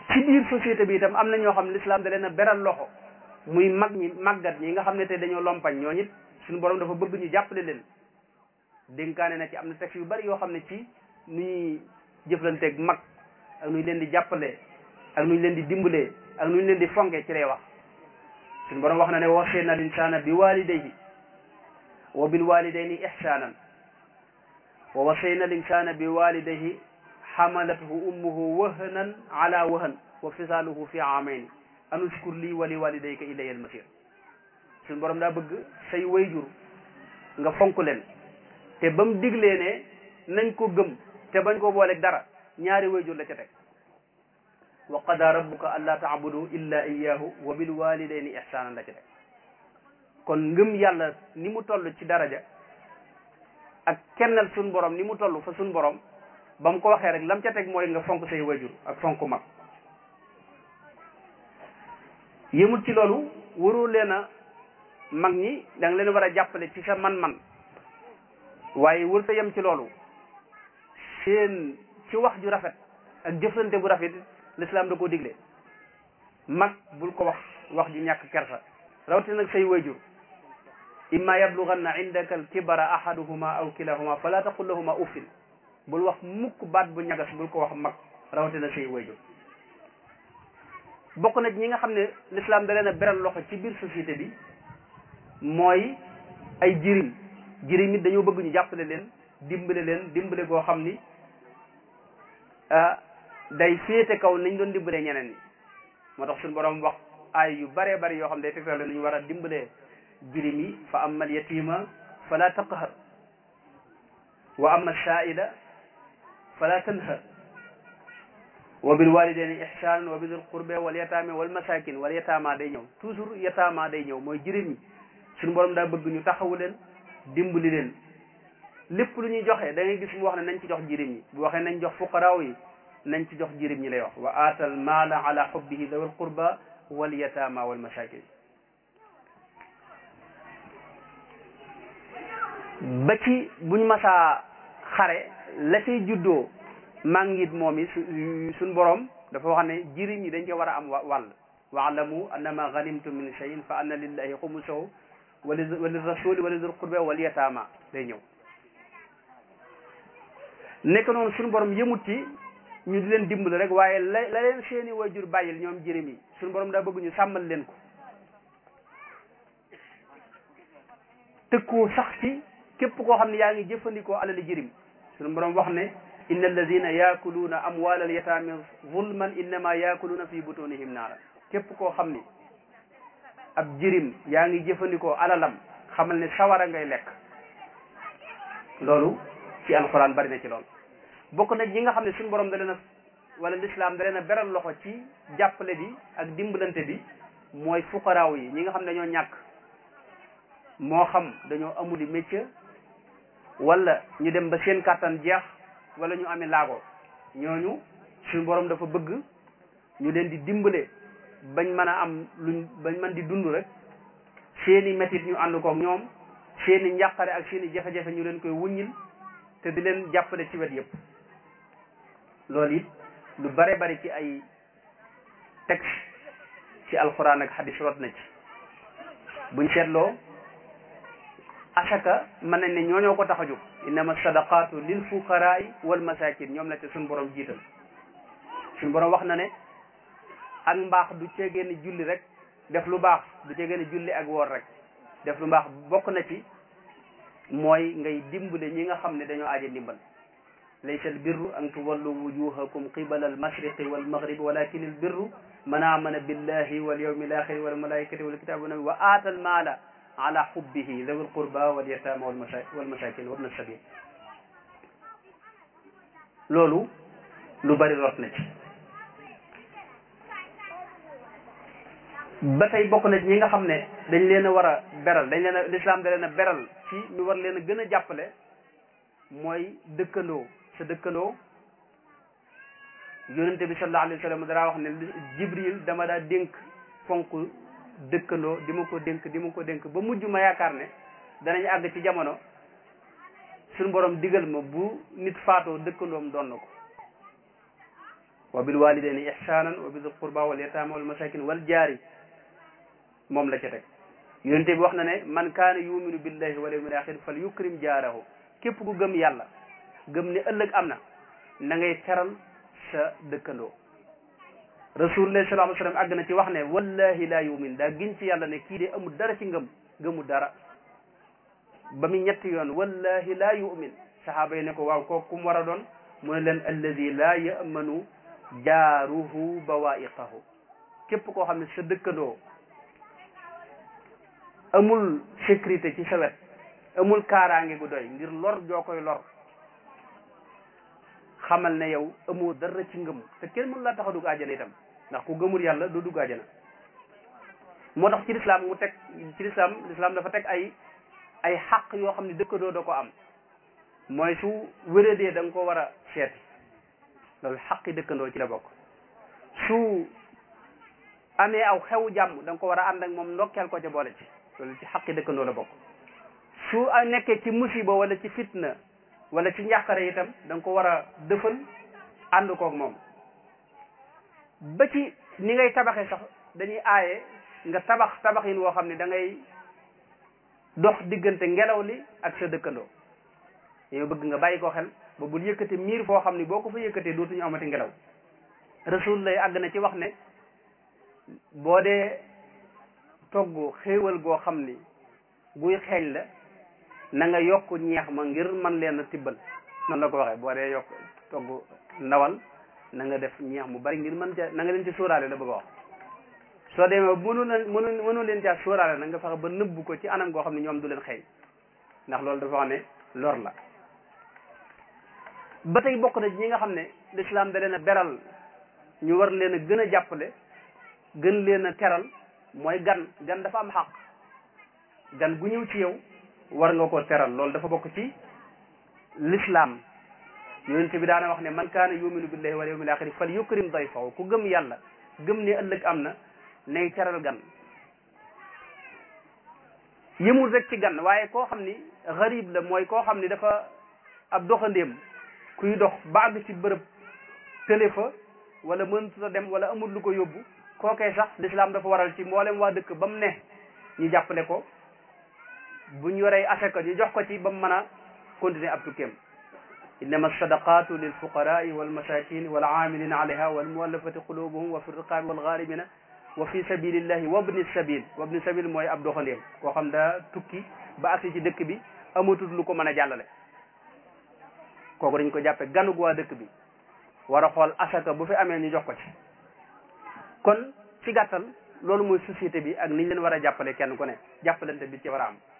ci biir société bi itam am na ñoo xam ne l'islam da leen a beral loxo muy mag ñi màggat ñi nga xam ne tey dañoo lompañ ñoo it suñu borom dafa bëgg ñu jàppale leen dénkaane na ci am na texte yu bari yoo xam ne ci nu ñuy jëflanteeg mag ak nu ñu leen di jàppale ak nu ñu leen di dimbalee ak nu ñu leen di fonke ci lay wax suñu borom wax na ne wasayna al insana bi walidayhi wa bil walidayni ihsanan wa wasayna al insana bi walidayhi xamalathu ummuhu wahnan ala wahn wa fisaaluhu fi amayni an uskur lii wa li walidayka ilayya al masir suñu borom daa bëgg say wayjur nga fonk leen te ba mu diglee ne nañ ko gëm te bañ ko booleeg dara ñaari wayjur la ca teg wa qada rabbuka an laa taabudu illa iyahu wa bil walidayni ihsanan la ca teg kon ngëm yàlla ni mu toll ci daraja ak kennal suñ borom ni mu toll fa suñ borom ba mu ko waxee rek lam ca teg mooy nga fonk say wayjur ak fonk mag yëmul ci loolu waroo leen a mag ñi da nga leen war a jàppale ci sa man-man waaye wër ta yem ci loolu seen ci wax ju rafet ak jëflante bu rafet l'islam da koo digle mag bul ko wax wax ju ñàkk kersa rawatina nag say wayjur imma yablughanna indaka al kibara ahaduhuma aw kilahuma fala taqul lahuma uffin bul wax mukk baat bu ñagas bul ko wax mag rawatina say wayjur bokk na ñi nga xam ne l'islam da leen a beral loxo ci biir société bi mooy ay jirim jirim it dañoo bëgg ñu jàppale leen dimbale leen dimbale goo xam ni day féete kaw nañ doon dimbalee ñeneen ñi moo tax suñu borom wax ay yu bare bari yoo xam ne day tegtal leen ñu war a dimbalee jirim yi fa amma al yatima fala taqhar wa amma saa'ila fala tanhar wa bil walidayni ihsanan wa bidil qurbe wal yataame wal masakin wal yataama day ñëw toujours yataama day ñëw mooy jirim yi suñu borom daa bëgg ñu taxawu leen dimbali leen lépp lu ñuy joxe da ngay gis mu wax ne nañ ci jox jirim yi bu waxee nañ jox fuqaraaw yi nañ ci jox jirim ñi lay wax wa aatal maala ala hubbihi dawil qurba wal yataama wal masakin ba ci buñ masaa xare la cay juddoo màngit moom yi su suñ borom dafa wax ne jirim ñi dañ ci war a am wàll waalamu annama ganimtum min cheyin fa anna lillahi xumusahu wali wali rasuli wali dul qurbe wal yataama day ñëw nekk noonu suñu borom yëmut ci ñu di leen dimbali rek waaye la la leen seeni wayjur bàyyil ñoom jirim yi suñu borom daa bëgg ñu sàmmal leen ko tëkkoo sax ci képp koo xam ne yaa ngi jëfandikoo alali jirim suñu borom wax ne inna alladina yaakuluuna amwaal al yataami zulman innama yaakuluuna fi butunihim naara képp koo xam ni ab jirim yaa ngi jëfandikoo alalam xamal ne sawara ngay lekk loolu ci alxuraan bari na ci lool bokk na ñi nga xam ne suñu borom da leen a wala l'islam da leen a beral loxo ci jàppale bi ak dimbalante bi mooy fuqaraaw yi ñi nga xam ne dañoo ñàkk moo xam dañoo amuli métier wala ñu dem ba seen kàttan jeex wala ñu amee laago ñooñu suñu borom dafa bëgg ñu leen di dimbale bañ mën a am luñ bañ mën di dund rek seeni métit ñu ànd koog ñoom seeni njàqare ak seeni jafe-jafe ñu leen koy wuññil te di leen jàppale ci wet yëpp loolu it lu bare bari ci ay texte ci alxuraan ak xadis rot na ci buñ seetloo asaka mën nañ ne ñooñoo ko tax a jóg innama sadaqatu lil fuqaraai wal masakin ñoom la te suñ borom jiital suñ borom wax na ne ak mbaax du ceegee ni julli rek def lu baax du ceegee ni julli ak woor rek def lu baax bokk na ci mooy ngay dimbale ñi nga xam ne dañoo aaje ndimbal laysa al birru an tuwallu wujuhakum qibala al mashriqi wal maghribi walakin al birru man amana billahi wal yawmi al akhiri wal malaikati wal kitabi wan nabi wa aata al maala ala hubbihi dhawi al qurba wal yatama wal masakin wa ibn sabil loolu lu bari rot na ci ba tey bokk na ci ñi nga xam ne dañ leen a war a beral dañ leen a l'islam da leen a beral ci ñu war leen a gën a jàppale mooy dëkkandoo sa dëkkandoo yonente bi sallallahu alayhi wa sallam dara wax ne jibril dama daa dénk fonk dëkkandoo di ma ko dénk di ma ko dénk ba mujj ma yaakaar ne danañ àgg ci jamono suñu borom digal ma bu nit faatoo dëkkandoom doon na ko wa bil walidayni ihsanan wa bi dil qurba wal yatama wal masakin wal jaari moom la ca teg yonente bi wax na ne man kaana yuminu billahi wal yawmil axir fal yukrim jaarahu képp ku gëm yàlla gëm ne ëllëg am na na ngay teral sa dëkkandoo rasulullah sallallahu alayhi wa sallam àgg na ci wax ne wallahi la yumin daa giñ ci yàlla ne kii de amul dara ci ngëm gëmu dara ba mu ñetti yoon wallahi la yumin sahaaba yi ne ko waaw kooku kum war a doon mu ne leen alladi la yamanu jaaruhu bawaiqahu képp koo xam ne sa dëkkandoo amul sécurité ci sa wet amul kaaraange gu doy ngir lor joo koy lor xamal ne yow amoo dara ci ngëm te kenn mënu laa tax a dugg àjjana itam ndax ku gëmul yàlla du dugg àjjana moo tax ci lislaam mu teg ci lislaam lislaam dafa teg ay ay xaq yoo xam ne dëkkandoo da ko am mooy su wéradee da nga ko war a seeti loolu xaqi dëkkandoo ci la bokk su amee aw xew jàmm da nga ko war a ànd ak moom ndokkeel ko ca boole ci loolu ci xaqi dëkkandoo la bokk su nekkee ci musiba wala ci fitna wala ci njàqare itam da nga ko war a dëfal ànd koog moom ba ci ni ngay tabaxee sax dañuy aaye nga tabax tabaxin woo xam ne da ngay dox diggante ngelaw li ak sa dëkkandoo yow bëgg nga bàyyi ko xel ba bul yëkkate miir foo xam ne boo ko fa yëkkatee dootuñu amati ngelaw rasul lay àgg na ci wax ne boo dee togg xéewal goo xam ni guy xeeñ la na nga yokk ñeex ma ngir man leen a tibbal noonu la ko waxee boo dee yokk togg ndawal na nga def ñeex mu bari ngir mën ca na nga leen ci sóoraale la bëgg a wax soo demee mënu leen mënu mënu leen caa sóoraale na nga fexe ba nëbbu ko ci anam goo xam ne ñoom du leen xeeñ ndax loolu dafa wax ne lor la ba tey bokk na ñi nga xam ne lislaam da leen a beral ñu war leen a gën a jàppale gën leen a teral mooy gan gan dafa am xaq gan gu ñëw ci yow war nga ko teral loolu dafa bokk ci l'islam yonent bi daana wax ne man kaana yuminu billahi wal yawmil axiri fal yukrim dayfahu ku gëm yàlla gëm ne ëllëg am na nay teral gan yëmul rek ci gan waaye koo xam ni xarib la mooy koo xam ni dafa ab doxandéem kuy dox ba àgg ci bërëb tële fa wala mënut a dem wala amul lu ko yóbbu kookee sax l'islam dafa waral ci mboolem waa dëkk ba mu ne ñu jàppale ko bu ñu yoree asaka ñu jox ko ci ba mu mën a continuer ab tukkeem innama sadaqatu lil fuqarai wal masakin wal amilina alayha wal muallafati qulubuhum wa fi riqabi wal gharimina wa fi sabilillahi wabni sabil wabni sabil mooy ab doxandéem koo xam daa tukki ba agsi ci dëkk bi amatul lu ko mën a jàllale kooku dañ ko jàppe ganug waa dëkk bi war a xool asaka bu fi amee ñu jox ko ci kon ci gàttal loolu mooy société bi ak niñ leen war a jàppale kenn ku ne jàppalante bi ci war a am